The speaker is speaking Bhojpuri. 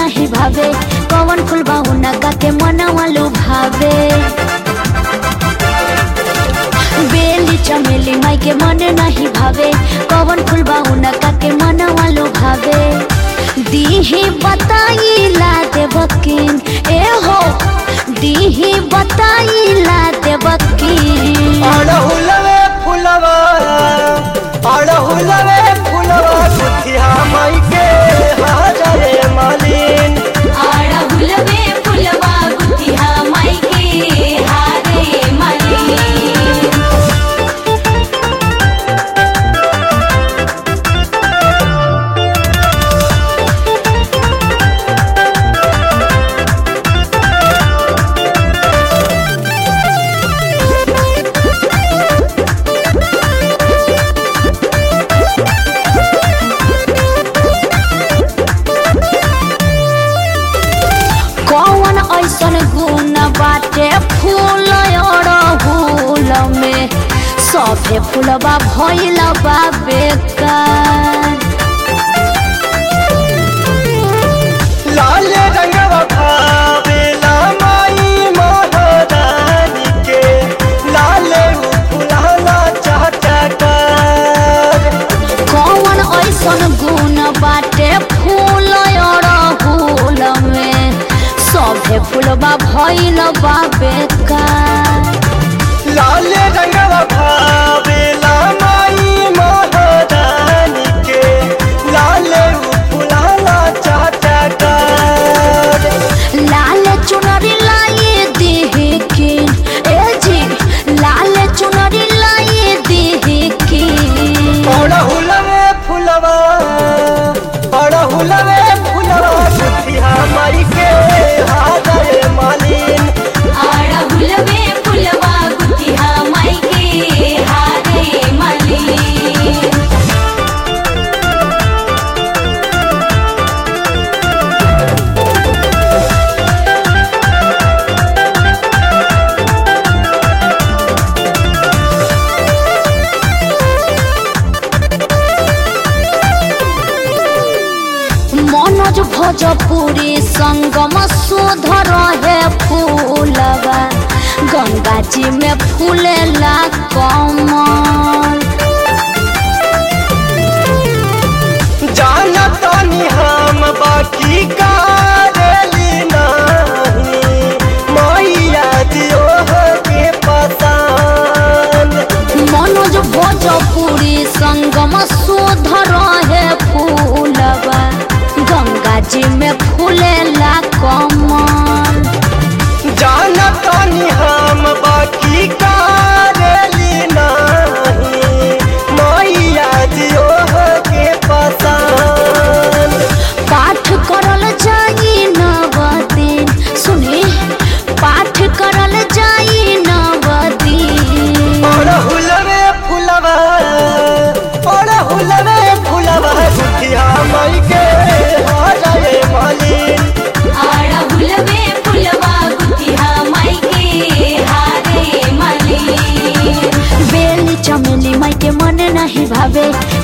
नहीं भावे कौन फूल उनका के मनवा लुभावे बेली चमेली माई के मन नहीं भावे कौन फूल उनका के मनवा लुभावे दीही बताई ला देवकिन ए हो दीही बताई ला देवकिन अड़हुलवे फुलवा अड़हुलवे फुलवा गुथिया माई के हाजरे मालिन अड़हुलवे फुलवा गुथिया माई के हारे माली कौन ऐसन गुण बाटे फूल अड़हुल में सभे फूलबा भइल बा बेकार लाल रंगवा भावेला माई महारानी के लाल फुलाला चाटकर कौन ऐसन गुण बाटे फूल अड़हुल में सभे फूलबा भइल बा बेकार लाल रंगवा भावेला माई महारानी के लाल फुलाला चाटकर लाल चुनरी लाई देहे के ए जी लाल चुनरी लाई देहे के अड़हुलवे फुलवा अड़हुलवे फुलवा गुथिया माई के हाजरे मालिन अड़हुलवे फुलवा गुथिया माई के हारे मली मनोज भोजपुरी संगम सुध रहे फूलवा गंगा जी में फूलेला कमल जानतानी हम बाकी कारेली नाही मैया दियो के पसंद मनोज भोजपुरी संगम सुध रहे फूलवा गंगा जी में फूलेला कमल जानतानी हम बाकी कारेली नाही मैया दियो के पसंद पाठ करल जाई नव दिन सुनी पाठ करल जाई नव दिन अड़हुलवे फुलवा अड़हुलवे फुलवा गुथिया माई के हाजरे मालिन अड़हुलवे फुलवा गुथिया माई के हारे मली बेली चमेली माई के मन नहीं भावे